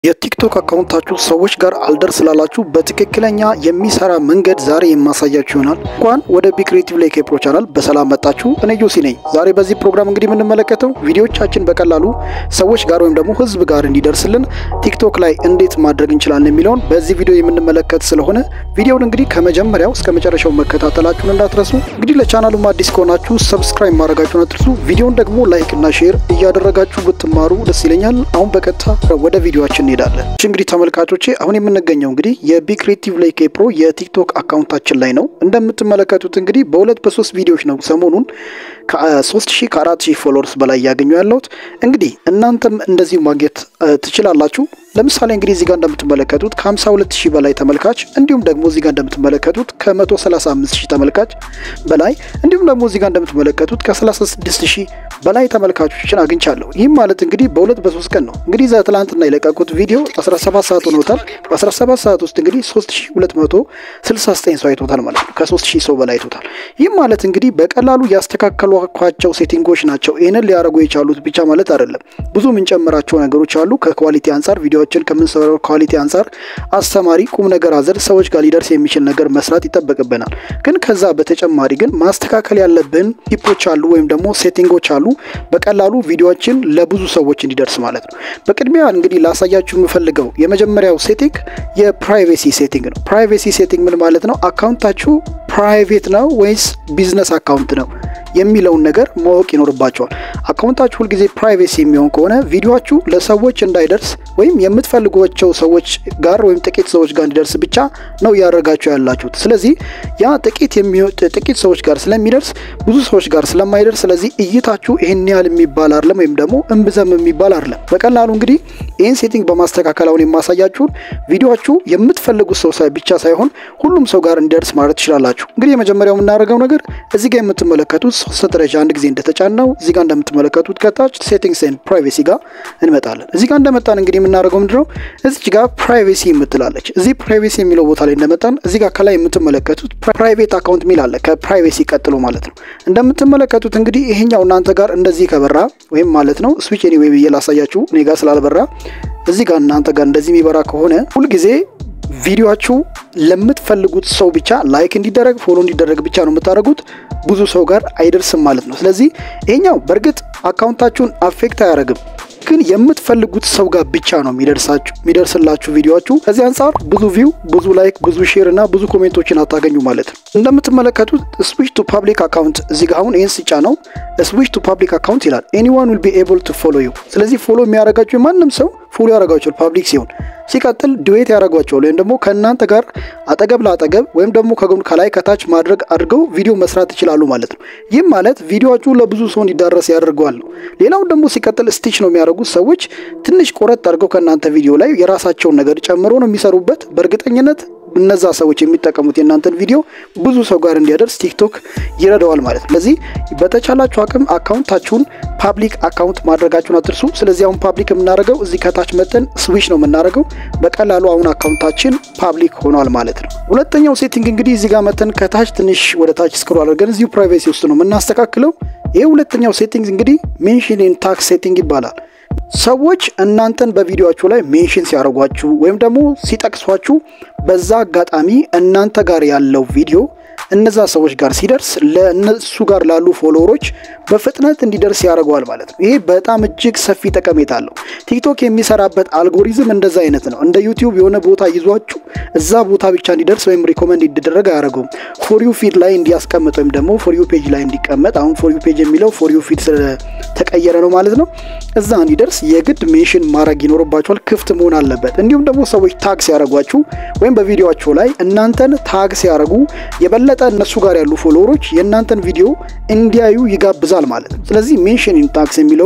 የቲክቶክ አካውንታችሁ ሰዎች ጋር አልደርስ ላላችሁ በትክክለኛ የሚሰራ መንገድ ዛሬ የማሳያችሁ ይሆናል። እንኳን ወደ ቢ ክሬቲቭ ላይ ኬፕሮ ቻናል በሰላም መጣችሁ። እኔ ጆሲ ነኝ። ዛሬ በዚህ ፕሮግራም እንግዲህ የምንመለከተው ቪዲዮቻችን በቀላሉ ሰዎች ጋር ወይም ደግሞ ህዝብ ጋር እንዲደርስልን ቲክቶክ ላይ እንዴት ማድረግ እንችላለን የሚለውን በዚህ ቪዲዮ የምንመለከት ስለሆነ ቪዲዮውን እንግዲህ ከመጀመሪያው እስከ መጨረሻው መከታተላችሁን እንዳትረሱ። እንግዲህ ለቻናሉም አዲስ ከሆናችሁ ሰብስክራይብ ማድረጋችሁን አትርሱ። ቪዲዮውን ደግሞ ላይክ እና ሼር እያደረጋችሁ ብትማሩ ደስ ይለኛል። አሁን በቀጥታ ወደ ቪዲዮችን እንሄዳለን። እሺ እንግዲህ ተመልካቾቼ አሁን የምንገኘው እንግዲህ የቢ ክሬቲቭ ላይ ኬፕሮ የቲክቶክ አካውንታችን ላይ ነው። እንደምትመለከቱት እንግዲህ በሁለት በሶስት ቪዲዮዎች ነው ሰሞኑን ከሶስት ሺህ ከአራት ሺህ ፎሎወርስ በላይ እያገኙ ያለሁት። እንግዲህ እናንተም እንደዚሁ ማግኘት ትችላላችሁ። ለምሳሌ እንግዲህ እዚህ ጋር እንደምትመለከቱት ከ52 ሺህ በላይ ተመልካች እንዲሁም ደግሞ እዚህ ጋር እንደምትመለከቱት ከ135 ሺህ ተመልካች በላይ እንዲሁም ደግሞ እዚህ ጋር እንደምትመለከቱት ከ36 ሺህ በላይ ተመልካቾችን አግኝቻለሁ። ይህም ማለት እንግዲህ በሁለት በሶስት ቀን ነው። እንግዲህ ዛ ትላንትና የለቀቁት ቪዲዮ 17 ሰዓት ሆኖታል። በ17 ሰዓት ውስጥ እንግዲህ 3269 ሰው አይቶታል ማለት ነው። ከ3000 ሰው በላይ አይቶታል። ይህም ማለት እንግዲህ በቀላሉ ያስተካከሏቸው ሴቲንጎች ናቸው። ይህንን ሊያደርጉ የቻሉት ብቻ ማለት አይደለም። ብዙ የምንጨምራቸው ነገሮች አሉ። ከኳሊቲ አንጻር ቪዲዮዎችን ከምንሰራው ኳሊቲ አንጻር አስተማሪ፣ ቁም ነገር አዘል ሰዎች ጋር ሊደርስ የሚችል ነገር መስራት ይጠበቅብናል። ግን ከዛ በተጨማሪ ግን ማስተካከል ያለብን ቲፖች አሉ ወይም ደግሞ ሴቲንጎች አሉ በቀላሉ ቪዲዮዎችን ለብዙ ሰዎች እንዲደርስ ማለት ነው። በቅድሚያ እንግዲህ ላሳያችሁ የምፈልገው የመጀመሪያው ሴቲንግ የፕራይቬሲ ሴቲንግ ነው። ፕራይቬሲ ሴቲንግ ምን ማለት ነው? አካውንታችሁ ፕራይቬት ነው ወይስ ቢዝነስ አካውንት ነው የሚለውን ነገር ማወቅ ይኖርባቸዋል። አካውንታችሁ ሁልጊዜ ፕራይቬሲ የሚሆን ከሆነ ቪዲዮችሁ ለሰዎች እንዳይደርስ ወይም የምትፈልጓቸው ሰዎች ጋር ወይም ጥቂት ሰዎች ጋር እንዲደርስ ብቻ ነው እያደረጋችሁ ያላችሁት። ስለዚህ ያ ጥቂት ጥቂት ሰዎች ጋር ስለሚደርስ ብዙ ሰዎች ጋር ስለማይደርስ፣ ስለዚህ እይታችሁ ይህን ያህል የሚባል አይደለም ወይም ደግሞ እምብዘም የሚባል አይደለም። በቀላሉ እንግዲህ ይህን ሴቲንግ በማስተካከል አሁን የማሳያችሁን ቪዲዮችሁ የምትፈልጉት ሰው ብቻ ሳይሆን ሁሉም ሰው ጋር እንዲደርስ ማለት ትችላላችሁ። እንግዲህ የመጀመሪያው የምናደርገው ነገር እዚህ ጋር የምትመለከቱት ሶስት ደረጃ አንድ ጊዜ እንደተጫነው እዚህ ጋር እንደምትመለከቱት ከታች ሴቲንግስ ኤንድ ፕራይቬሲ ጋር እንመጣለን። እዚህ ጋር እንደመጣን እንግዲህ የምናደርገው ምንድነው እዚች ጋር ፕራይቬሲ የምትላለች እዚህ ፕራይቬሲ የሚለው ቦታ ላይ እንደመጣን እዚህ ጋር ከላይ የምትመለከቱት ፕራይቬት አካውንት ሚል አለ ከፕራይቬሲ ቀጥሎ ማለት ነው። እንደምትመለከቱት እንግዲህ ይሄኛው እናንተ ጋር እንደዚህ ከበራ ወይም ማለት ነው ስዊች ኤኒዌይ ብዬ ላሳያችሁ እኔ ጋር ስላልበራ እዚህ ጋር እናንተ ጋር እንደዚህ የሚበራ ከሆነ ሁልጊዜ ቪዲዮችሁ ለምትፈልጉት ሰው ብቻ ላይክ እንዲደረግ ፎሎ እንዲደረግ ብቻ ነው የምታደርጉት። ብዙ ሰው ጋር አይደርስም ማለት ነው። ስለዚህ ይሄኛው በእርግጥ አካውንታችሁን አፌክት አያደርግም፣ ግን የምትፈልጉት ሰው ጋር ብቻ ነው የሚደርስላችሁ ቪዲዮችሁ። ከዚህ አንጻር ብዙ ቪው፣ ብዙ ላይክ፣ ብዙ ሼር እና ብዙ ኮሜንቶችን አታገኙ ማለት ነው። እንደምትመለከቱት ስዊች ቱ ፓብሊክ አካውንት እዚህ ጋር አሁን ይህን ስጫ ነው ስዊች ቱ ፓብሊክ አካውንት ይላል። ኤኒዋን ዊል ቢ ኤብል ቱ ፎሎ ዩ። ስለዚህ ፎሎ የሚያደርጋችሁ ማንም ሰው ፎሎ ያደርጋችኋል ፓብሊክ ሲሆን ሲቀጥል ዱዌት ያደርጓቸዋል ወይም ደግሞ ከእናንተ ጋር አጠገብ ለአጠገብ ወይም ደግሞ ከጎን ከላይ ከታች ማድረግ አድርገው ቪዲዮ መስራት ይችላሉ ማለት ነው። ይህም ማለት ቪዲዮችሁ ለብዙ ሰው እንዲዳረስ ያደርገዋል ነው። ሌላውን ደግሞ ሲቀጥል ስቲች ነው የሚያደርጉት ሰዎች ትንሽ ቆረጥ አድርገው ከእናንተ ቪዲዮ ላይ የራሳቸውን ነገር ጨምሮ ነው የሚሰሩበት። በእርግጠኝነት እነዛ ሰዎች የሚጠቀሙት የእናንተን ቪዲዮ ብዙ ሰው ጋር እንዲያደርስ ቲክቶክ ይረዳዋል ማለት ነው። ስለዚህ በተቻላችሁ አቅም አካውንታችሁን ፓብሊክ አካውንት ማድረጋችሁን አትርሱ። ስለዚህ አሁን ፓብሊክ የምናደርገው እዚህ ከታች መጠን ስዊች ነው የምናደርገው። በቀላሉ አሁን አካውንታችን ፓብሊክ ሆኗል ማለት ነው። ሁለተኛው ሴቲንግ እንግዲህ እዚህ ጋር መጠን ከታች ትንሽ ወደ ታች ስክሮል አድርገን እዚሁ ፕራይቬሲ ውስጥ ነው የምናስተካክለው። ይህ ሁለተኛው ሴቲንግ እንግዲህ ሜንሽን ኢን ታክስ ሴቲንግ ይባላል። ሰዎች እናንተን በቪዲዮችሁ ላይ ሜንሽን ሲያደርጓችሁ ወይም ደግሞ ሲጠቅሷችሁ በዛ አጋጣሚ እናንተ ጋር ያለው ቪዲዮ እነዛ ሰዎች ጋር ሲደርስ ለእነሱ ጋር ላሉ ፎሎወሮች በፍጥነት እንዲደርስ ያደርገዋል ማለት ነው። ይሄ በጣም እጅግ ሰፊ ጠቀሜታ አለው። ቲክቶክ የሚሰራበት አልጎሪዝም እንደዛ አይነት ነው። እንደ ዩቲዩብ የሆነ ቦታ ይዟችሁ እዛ ቦታ ብቻ እንዲደርስ ወይም ሪኮመንድ እንዲደረግ አያደርገውም። ፎር ዩ ፊድ ላይ እንዲያስቀምጥ ወይም ደግሞ ፎር ዩ ፔጅ ላይ እንዲቀመጥ። አሁን ፎር ዩ ፔጅ የሚለው ፎር ዩ ፊድ ስለተቀየረ ነው ማለት ነው። እዛ እንዲደርስ የግድ ሜንሽን ማድረግ ይኖርባቸዋል። ክፍት መሆን አለበት። እንዲሁም ደግሞ ሰዎች ታግ ሲያደርጓችሁ ወይም በቪዲዮቸው ላይ እናንተን ታግ ሲያደርጉ የበለጠ እነሱ ጋር ያሉ ፎሎወሮች የእናንተን ቪዲዮ እንዲያዩ ይጋብዛል ማለት ነው። ስለዚህ ሜንሽን ኢን ታክስ የሚለው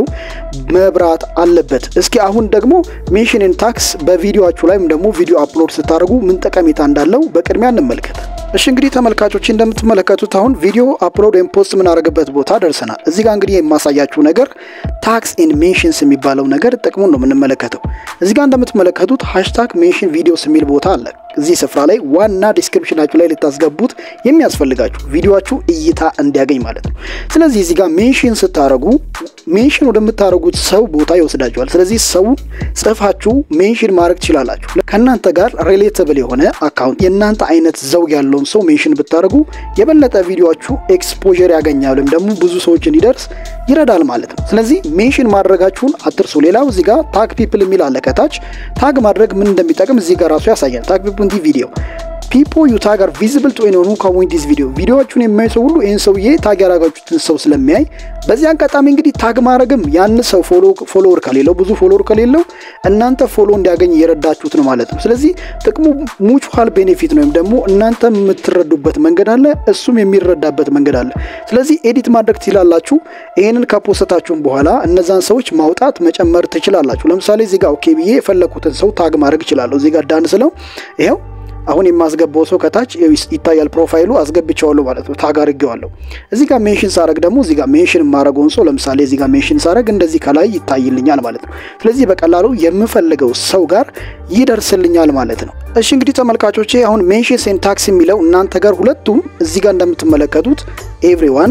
መብራት አለበት። እስኪ አሁን ደግሞ ሜንሽን ኢን ታክስ በቪዲዮችሁ ላይ ወይም ደግሞ ቪዲዮ አፕሎድ ስታደርጉ ምን ጠቀሜታ እንዳለው በቅድሚያ እንመልከት። እሺ እንግዲህ ተመልካቾች እንደምትመለከቱት አሁን ቪዲዮ አፕሎድ ወይም ፖስት የምናደርግበት ቦታ ደርሰናል። እዚህ ጋር እንግዲህ የማሳያችሁ ነገር ታክስ ኢን ሜንሽንስ የሚባለው ነገር ጥቅሙን ነው የምንመለከተው። እዚህ ጋር እንደምትመለከቱት ሃሽታግ ሜንሽን ቪዲዮስ የሚል ቦታ አለ። እዚህ ስፍራ ላይ ዋና ዲስክሪፕሽናችሁ ላይ ልታስገቡት የሚያስፈልጋችሁ ቪዲዮችሁ እይታ እንዲያገኝ ማለት ነው። ስለዚህ እዚህ ጋር ሜንሽን ስታደረጉ ሜንሽን ወደምታደረጉት ሰው ቦታ ይወስዳችኋል። ስለዚህ ሰውን ጽፋችሁ ሜንሽን ማድረግ ትችላላችሁ። ከእናንተ ጋር ሪሌተብል የሆነ አካውንት የእናንተ አይነት ዘውግ ያለውን ሰው ሜንሽን ብታደርጉ የበለጠ ቪዲዮችሁ ኤክስፖዠር ያገኛል ወይም ደግሞ ብዙ ሰዎች እንዲደርስ ይረዳል ማለት ነው። ስለዚህ ሜንሽን ማድረጋችሁን አትርሱ። ሌላው እዚህ ጋር ታግ ፒፕል የሚል አለ ከታች። ታግ ማድረግ ምን እንደሚጠቅም እዚህ ጋር ራሱ ያሳያል። ታግ ፒፕል ዲ ቪዲዮ ፒፖ ዩ ታግ አር ቪዚብል ቱ ኤኒዋን ሁ ኮሜንት ዲስ ቪዲዮ ቪዲዮዎቹን የሚያይ ሰው ሁሉ ይህን ሰውዬ ታግ ያደረጋችሁትን ሰው ስለሚያይ በዚህ አጋጣሚ እንግዲህ ታግ ማድረግም ያን ሰው ፎሎወር ከሌለው ብዙ ፎሎወር ከሌለው እናንተ ፎሎ እንዲያገኝ እየረዳችሁት ነው ማለት ነው። ስለዚህ ጥቅሙ ሙቹዋል ቤኔፊት ነው፣ ወይም ደግሞ እናንተ የምትረዱበት መንገድ አለ፣ እሱም የሚረዳበት መንገድ አለ። ስለዚህ ኤዲት ማድረግ ትችላላችሁ። ይህንን ከፖሰታችሁም በኋላ እነዛን ሰዎች ማውጣት መጨመር ትችላላችሁ። ለምሳሌ እዚህ ጋር ኦኬ ብዬ የፈለኩትን ሰው ታግ ማድረግ እችላለሁ። እዚህ ጋር ዳን ስለው ይኸው አሁን የማስገባው ሰው ከታች ይታያል። ፕሮፋይሉ አስገብቼዋለሁ ማለት ነው። ታግ አድርጌዋለሁ። እዚህ ጋር ሜንሽን ሳረግ ደግሞ እዚህ ጋር ሜንሽን የማረገውን ሰው ለምሳሌ እዚህ ጋር ሜንሽን ሳረግ እንደዚህ ከላይ ይታይልኛል ማለት ነው። ስለዚህ በቀላሉ የምፈልገው ሰው ጋር ይደርስልኛል ማለት ነው። እሺ እንግዲህ ተመልካቾቼ አሁን ሜንሽን ሴንታክስ የሚለው እናንተ ጋር ሁለቱም እዚህ ጋር እንደምትመለከቱት ኤቭሪዋን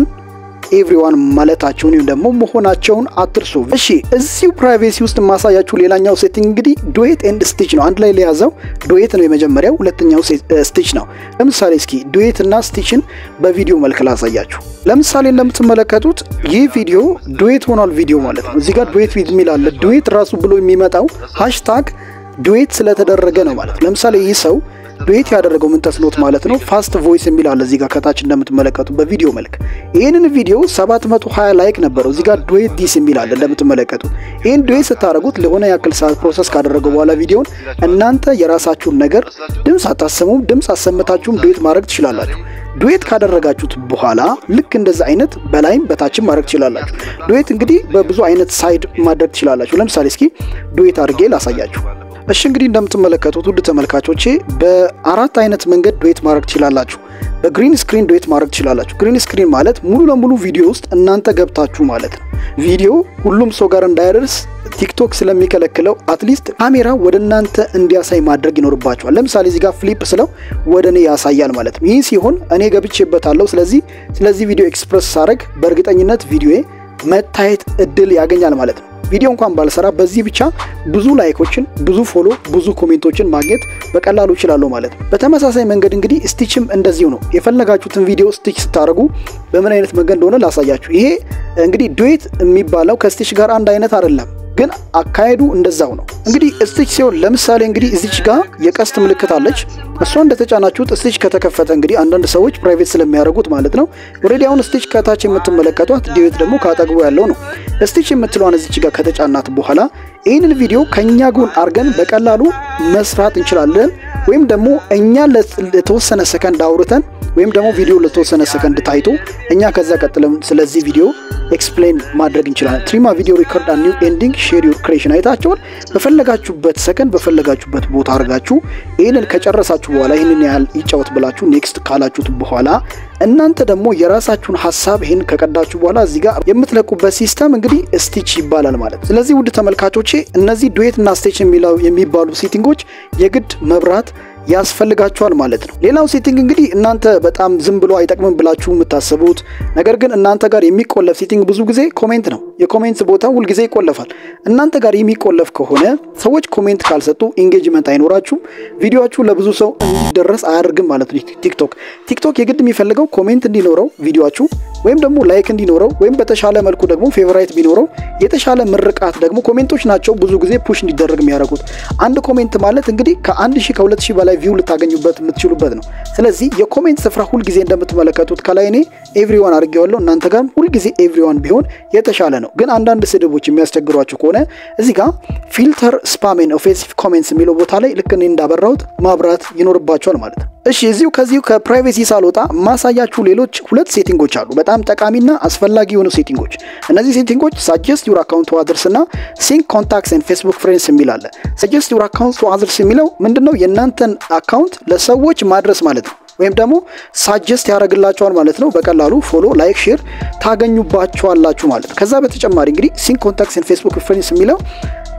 ኤቭሪዋን ማለታቸውን ወይም ደግሞ መሆናቸውን አትርሱ። እሺ እዚሁ ፕራይቬሲ ውስጥ የማሳያችሁ ሌላኛው ሴቲንግ እንግዲህ ዱዌት ኤንድ ስቲች ነው። አንድ ላይ ሊያዘው ዱዌት ነው የመጀመሪያው፣ ሁለተኛው ስቲች ነው። ለምሳሌ እስኪ ዱዌት እና ስቲችን በቪዲዮ መልክ ላሳያችሁ። ለምሳሌ እንደምትመለከቱት ይህ ቪዲዮ ዱዌት ሆኗል ቪዲዮ ማለት ነው። እዚህ ጋር ዱዌት የሚል አለ። ዱዌት ራሱ ብሎ የሚመጣው ሃሽታግ ዱዌት ስለተደረገ ነው ማለት ነው። ለምሳሌ ይህ ሰው ዱዌት ያደረገው ምን ተስኖት ማለት ነው። ፋስት ቮይስ የሚል አለ እዚህ ጋር ከታች እንደምትመለከቱ በቪዲዮ መልክ ይህንን ቪዲዮ 720 ላይክ ነበረው። እዚህ ጋር ዱዌት ዲስ የሚል አለ እንደምትመለከቱ። ይህን ዱዌት ስታደረጉት ለሆነ ያክል ሰዓት ፕሮሰስ ካደረገው በኋላ ቪዲዮን እናንተ የራሳችሁን ነገር ድምፅ አታሰሙም፣ ድምፅ አሰምታችሁም ዱዌት ማድረግ ትችላላችሁ። ዱዌት ካደረጋችሁት በኋላ ልክ እንደዛ አይነት በላይም በታችም ማድረግ ትችላላችሁ። ዱዌት እንግዲህ በብዙ አይነት ሳይድ ማድረግ ትችላላችሁ። ለምሳሌ እስኪ ዱዌት አድርጌ ላሳያችሁ። እሺ እንግዲህ እንደምትመለከቱት ውድ ተመልካቾቼ በአራት አይነት መንገድ ዱዌት ማድረግ ትችላላችሁ። በግሪን ስክሪን ዱዌት ማድረግ ትችላላችሁ። ግሪን ስክሪን ማለት ሙሉ ለሙሉ ቪዲዮ ውስጥ እናንተ ገብታችሁ ማለት ነው። ቪዲዮ ሁሉም ሰው ጋር እንዳይደርስ ቲክቶክ ስለሚከለክለው አትሊስት ካሜራ ወደ እናንተ እንዲያሳይ ማድረግ ይኖርባቸዋል። ለምሳሌ እዚህ ጋር ፍሊፕ ስለው ወደ እኔ ያሳያል ማለት ነው። ይህ ሲሆን እኔ ገብቼበታለሁ። ስለዚህ ስለዚህ ቪዲዮ ኤክስፕረስ ሳደርግ በእርግጠኝነት ቪዲዮዬ መታየት እድል ያገኛል ማለት ነው። ቪዲዮ እንኳን ባልሰራ በዚህ ብቻ ብዙ ላይኮችን፣ ብዙ ፎሎ፣ ብዙ ኮሜንቶችን ማግኘት በቀላሉ እችላለሁ ማለት ነው። በተመሳሳይ መንገድ እንግዲህ ስቲችም እንደዚሁ ነው። የፈለጋችሁትን ቪዲዮ ስቲች ስታደርጉ በምን አይነት መንገድ እንደሆነ ላሳያችሁ። ይሄ እንግዲህ ዱዌት የሚባለው ከስቲች ጋር አንድ አይነት አይደለም ግን አካሄዱ እንደዛው ነው። እንግዲህ ስቲች ሲሆን ለምሳሌ እንግዲህ እዚች ጋር የቀስት ምልክት አለች። እሷ እንደተጫናችሁት ስቲች ከተከፈተ እንግዲህ አንዳንድ ሰዎች ፕራይቬት ስለሚያደርጉት ማለት ነው። ኦልሬዲ አሁን ስቲች ከታች የምትመለከቷት ዱዌት ደግሞ ካጠግቡ ያለው ነው። ስቲች የምትለዋን እዚች ጋር ከተጫናት በኋላ ይህንን ቪዲዮ ከእኛ ጎን አድርገን በቀላሉ መስራት እንችላለን። ወይም ደግሞ እኛ ለተወሰነ ሰከንድ አውርተን ወይም ደግሞ ቪዲዮ ለተወሰነ ሰከንድ ታይቶ እኛ ከዛ ቀጥለም ስለዚህ ቪዲዮ ኤክስፕሌን ማድረግ እንችላለን። ትሪማ ቪዲዮ ሪከርድ ኒው ኤንዲንግ ሼር ዩር ክሬሽን አይታቸውን በፈለጋችሁበት ሰከንድ በፈለጋችሁበት ቦታ አድርጋችሁ ይህንን ከጨረሳችሁ በኋላ ይህንን ያህል ይጫወት ብላችሁ ኔክስት ካላችሁት በኋላ እናንተ ደግሞ የራሳችሁን ሀሳብ ይህን ከቀዳችሁ በኋላ እዚህ ጋር የምትለቁበት ሲስተም እንግዲህ ስቲች ይባላል ማለት ነው። ስለዚህ ውድ ተመልካቾቼ እነዚህ ዱዌት እና ስቲች የሚባሉ ሴቲንጎች የግድ መብራት ያስፈልጋቸዋል ማለት ነው። ሌላው ሴቲንግ እንግዲህ እናንተ በጣም ዝም ብሎ አይጠቅምም ብላችሁ የምታስቡት ነገር ግን እናንተ ጋር የሚቆለፍ ሴቲንግ ብዙ ጊዜ ኮሜንት ነው። የኮሜንት ቦታ ሁልጊዜ ይቆለፋል። እናንተ ጋር የሚቆለፍ ከሆነ ሰዎች ኮሜንት ካልሰጡ ኢንጌጅመንት አይኖራችሁም። ቪዲዮችሁ ለብዙ ሰው እንዲደረስ አያደርግም ማለት ነው። ቲክቶክ ቲክቶክ የግድ የሚፈልገው ኮሜንት እንዲኖረው ቪዲዮችሁ ወይም ደግሞ ላይክ እንዲኖረው ወይም በተሻለ መልኩ ደግሞ ፌቨራይት ቢኖረው የተሻለ ምርቃት ደግሞ ኮሜንቶች ናቸው ብዙ ጊዜ ፑሽ እንዲደረግ የሚያደርጉት። አንድ ኮሜንት ማለት እንግዲህ ከአንድ ሺህ ከሁለት ሺህ በላይ ቪው ልታገኙበት የምትችሉበት ነው። ስለዚህ የኮሜንት ስፍራ ሁልጊዜ እንደምትመለከቱት ከላይ እኔ ኤቭሪዋን አድርጌዋለሁ። እናንተ ጋር ሁልጊዜ ኤቭሪዋን ቢሆን የተሻለ ነው። ግን አንዳንድ ስድቦች የሚያስቸግሯችሁ ከሆነ እዚህ ጋር ፊልተር ስፓሜን ኦፌንሲቭ ኮሜንትስ የሚለው ቦታ ላይ ልክ እኔ እንዳበራሁት ማብራት ይኖርባቸዋል ማለት ነው። እሺ እዚሁ ከዚሁ ከፕራይቬሲ ሳልወጣ ማሳያችሁ ሌሎች ሁለት ሴቲንጎች አሉ፣ በጣም ጠቃሚና አስፈላጊ የሆኑ ሴቲንጎች። እነዚህ ሴቲንጎች ሳጀስት ዩር አካውንት ቱ አዘርስ እና ሲንክ ኮንታክትስ ኤንድ ፌስቡክ ፍሬንድስ የሚል አለ። ሳጀስት ዩር አካውንት ቱ አዘርስ የሚለው ምንድነው? የእናንተን አካውንት ለሰዎች ማድረስ ማለት ነው ወይም ደግሞ ሳጀስት ያደርግላቸዋል ማለት ነው። በቀላሉ ፎሎ፣ ላይክ፣ ሼር ታገኙባቸዋላችሁ ማለት ነው። ከዛ በተጨማሪ እንግዲህ ሲንክ ኮንታክትስ ኤንድ ፌስቡክ ፍሬንድስ የሚለው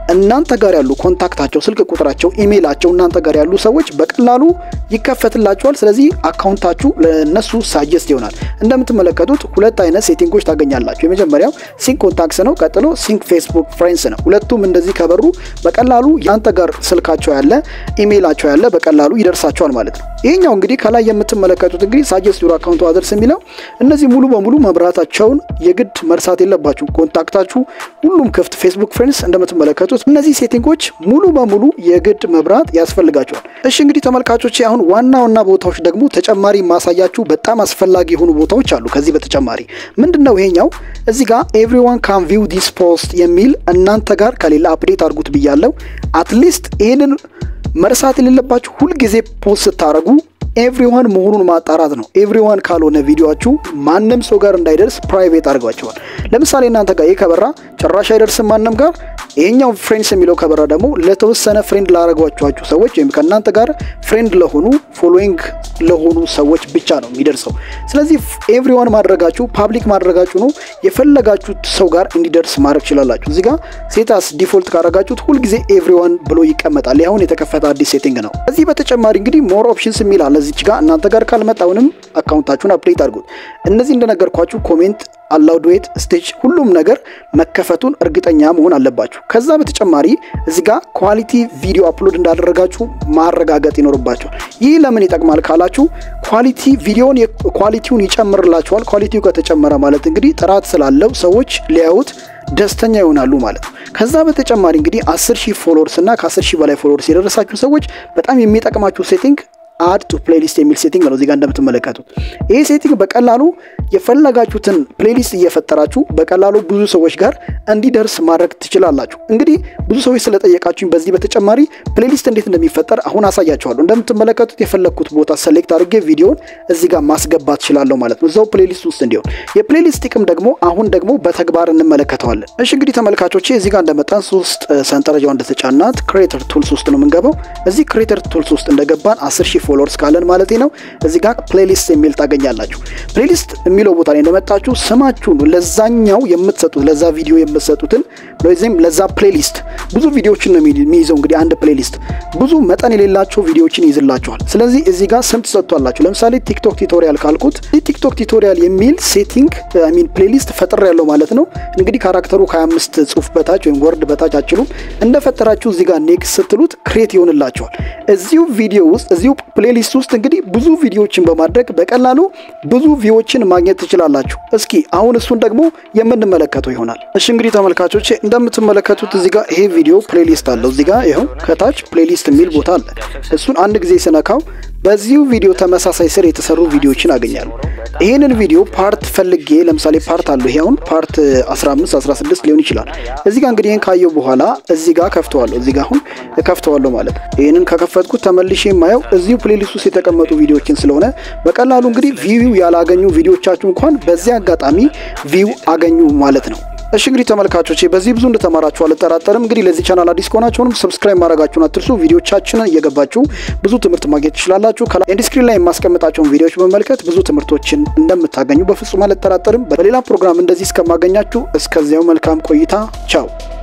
እናንተ ጋር ያሉ ኮንታክታቸው፣ ስልክ ቁጥራቸው፣ ኢሜይላቸው እናንተ ጋር ያሉ ሰዎች በቀላሉ ይከፈትላቸዋል። ስለዚህ አካውንታችሁ ለእነሱ ሳጀስት ይሆናል። እንደምትመለከቱት ሁለት አይነት ሴቲንጎች ታገኛላችሁ። የመጀመሪያው ሲንክ ኮንታክትስ ነው። ቀጥሎ ሲንክ ፌስቡክ ፍሬንድስ ነው። ሁለቱም እንደዚህ ከበሩ በቀላሉ ያንተ ጋር ስልካቸው ያለ ኢሜይላቸው ያለ በቀላሉ ይደርሳቸዋል ማለት ነው። ይሄኛው እንግዲህ ከላይ የምትመለከቱት እንግዲህ ሳጀስት ዩር አካውንት አድርስ የሚለው እነዚህ ሙሉ በሙሉ መብራታቸውን የግድ መርሳት የለባችሁ። ኮንታክታችሁ ሁሉም ክፍት፣ ፌስቡክ ፍሬንድስ እንደምትመለከቱት እነዚህ ሴቲንጎች ሙሉ በሙሉ የግድ መብራት ያስፈልጋቸዋል። እሺ እንግዲህ ተመልካቾች አሁን ዋና ዋና ቦታዎች ደግሞ ተጨማሪ ማሳያችሁ በጣም አስፈላጊ የሆኑ ቦታዎች አሉ። ከዚህ በተጨማሪ ምንድን ነው ይሄኛው እዚህ ጋር ኤቭሪዋን ካን ቪው ዲስ ፖስት የሚል እናንተ ጋር ከሌላ አፕዴት አድርጉት ብያለው። አትሊስት ይህንን መርሳት የሌለባችሁ ሁልጊዜ ፖስት ስታደርጉ ኤቭሪዋን መሆኑን ማጣራት ነው። ኤቭሪዋን ካልሆነ ቪዲዮችሁ ማንም ሰው ጋር እንዳይደርስ ፕራይቬት አድርጓቸዋል። ለምሳሌ እናንተ ጋር ይህ ከበራ ጭራሽ አይደርስም ማንም ጋር። ይሄኛው ፍሬንድስ የሚለው ከበራ ደግሞ ለተወሰነ ፍሬንድ ላረጓችኋችሁ ሰዎች ወይም ከእናንተ ጋር ፍሬንድ ለሆኑ ፎሎዊንግ ለሆኑ ሰዎች ብቻ ነው የሚደርሰው። ስለዚህ ኤቭሪዋን ማድረጋችሁ ፓብሊክ ማድረጋችሁ ነው የፈለጋችሁት ሰው ጋር እንዲደርስ ማድረግ ትችላላችሁ። እዚህ ጋር ሴታስ ዲፎልት ካረጋችሁት ሁልጊዜ ኤቭሪዋን ብሎ ይቀመጣል። ያሁን የተከፈተ አዲስ ሴቲንግ ነው። ከዚህ በተጨማሪ እንግዲህ ሞር ኦፕሽንስ የሚል አለ እዚች ጋር እናንተ ጋር ካልመጣውንም አካውንታችሁን አፕዴት አድርጉት። እነዚህ እንደነገርኳችሁ ኮሜንት አላውድ ዌት ስቴጅ ሁሉም ነገር መከፈቱን እርግጠኛ መሆን አለባችሁ። ከዛ በተጨማሪ እዚህ ጋር ኳሊቲ ቪዲዮ አፕሎድ እንዳደረጋችሁ ማረጋገጥ ይኖርባችኋል። ይህ ለምን ይጠቅማል ካላችሁ ኳሊቲ ቪዲዮን ኳሊቲውን ይጨምርላችኋል። ኳሊቲው ከተጨመረ ማለት እንግዲህ ጥራት ስላለው ሰዎች ሊያዩት ደስተኛ ይሆናሉ ማለት ነው። ከዛ በተጨማሪ እንግዲህ 10 ሺህ ፎሎወርስ እና ከ10 ሺህ በላይ ፎሎወርስ የደረሳችሁ ሰዎች በጣም የሚጠቅማችሁ ሴቲንግ አድ ቱ ፕሌሊስት የሚል ሴቲንግ ነው እዚጋ እንደምትመለከቱት። ይህ ሴቲንግ በቀላሉ የፈለጋችሁትን ፕሌሊስት እየፈጠራችሁ በቀላሉ ብዙ ሰዎች ጋር እንዲደርስ ማድረግ ትችላላችሁ። እንግዲህ ብዙ ሰዎች ስለጠየቃችሁኝ በዚህ በተጨማሪ ፕሌሊስት እንዴት እንደሚፈጠር አሁን አሳያችኋለሁ። እንደምትመለከቱት የፈለግኩት ቦታ ሰሌክት አድርጌ ቪዲዮን እዚህ ጋር ማስገባት ትችላለሁ ማለት ነው፣ እዛው ፕሌሊስት ውስጥ እንዲሆን። የፕሌሊስት ጥቅም ደግሞ አሁን ደግሞ በተግባር እንመለከተዋለን። እሺ እንግዲህ ተመልካቾቼ እዚህ ጋር እንደመጣን ሶስት ሰንጠረጃው እንደተጫናት ክሬተር ቱልስ ውስጥ ነው የምንገባው። እዚህ ክሬተር ቱልስ ውስጥ እንደገባን 10 ሺህ ፎሎወርስ ካለን ማለት ነው እዚህ ጋር ፕሌሊስት የሚል ታገኛላችሁ። ፕሌሊስት የሚለው ቦታ ላይ እንደመጣችሁ ስማችሁን ለዛኛው የምትሰጡት ለዛ ቪዲዮ የምትሰጡትን ወይም ለዛ ፕሌሊስት ብዙ ቪዲዮዎችን ነው የሚይዘው። እንግዲህ አንድ ፕሌሊስት ብዙ መጠን የሌላቸው ቪዲዮዎችን ይይዝላችኋል። ስለዚህ እዚህ ጋር ስም ትሰጥቷላችሁ። ለምሳሌ ቲክቶክ ቱቶሪያል ካልኩት ይህ ቲክቶክ ቱቶሪያል የሚል ሴቲንግ ሚን ፕሌሊስት ፈጥር ያለው ማለት ነው። እንግዲህ ካራክተሩ ከ25 ጽሁፍ በታች ወይም ወርድ በታች አችሉም እንደፈጠራችሁ እዚህ ጋር ኔክስት ስትሉት ክሬት ይሆንላችኋል። እዚሁ ቪዲዮ ውስጥ እዚሁ ፕሌሊስት ውስጥ እንግዲህ ብዙ ቪዲዮዎችን በማድረግ በቀላሉ ብዙ ቪዎችን ማግኘት ትችላላችሁ። እስኪ አሁን እሱን ደግሞ የምንመለከተው ይሆናል። እሺ እንግዲህ ተመልካቾች እንደምትመለከቱት እዚህ ጋር ይሄ ቪዲዮ ፕሌሊስት አለው። እዚህ ጋር ይኸው ከታች ፕሌሊስት የሚል ቦታ አለ። እሱን አንድ ጊዜ ስነካው በዚሁ ቪዲዮ ተመሳሳይ ስር የተሰሩ ቪዲዮዎችን አገኛለሁ። ይህንን ቪዲዮ ፓርት ፈልጌ ለምሳሌ ፓርት አለው። ይሄ አሁን ፓርት 15 16 ሊሆን ይችላል። እዚህ ጋር እንግዲህ ይህን ካየው በኋላ እዚህ ጋር ከፍተዋለሁ። እዚህ ጋር አሁን ከፍተዋለሁ ማለት ነው። ይህንን ከከፈትኩት ተመልሼ የማየው እዚሁ ፕሌሊስት ውስጥ የተቀመጡ ቪዲዮዎችን ስለሆነ በቀላሉ እንግዲህ ቪው ያላገኙ ቪዲዮቻችሁ እንኳን በዚህ አጋጣሚ ቪው አገኙ ማለት ነው። እሺ እንግዲህ ተመልካቾቼ በዚህ ብዙ እንደተማራችሁ አልጠራጠርም። እንግዲህ ለዚህ ቻናል አዲስ ከሆናችሁንም ሰብስክራይብ ማድረጋችሁን አትርሱ። ቪዲዮቻችንን እየገባችሁ ብዙ ትምህርት ማግኘት ትችላላችሁ። ከላይ ኤንድ ስክሪን ላይ የማስቀምጣቸውን ቪዲዮዎች በመመልከት ብዙ ትምህርቶችን እንደምታገኙ በፍጹም አልጠራጠርም። በሌላ ፕሮግራም እንደዚህ እስከማገኛችሁ እስከዚያው መልካም ቆይታ። ቻው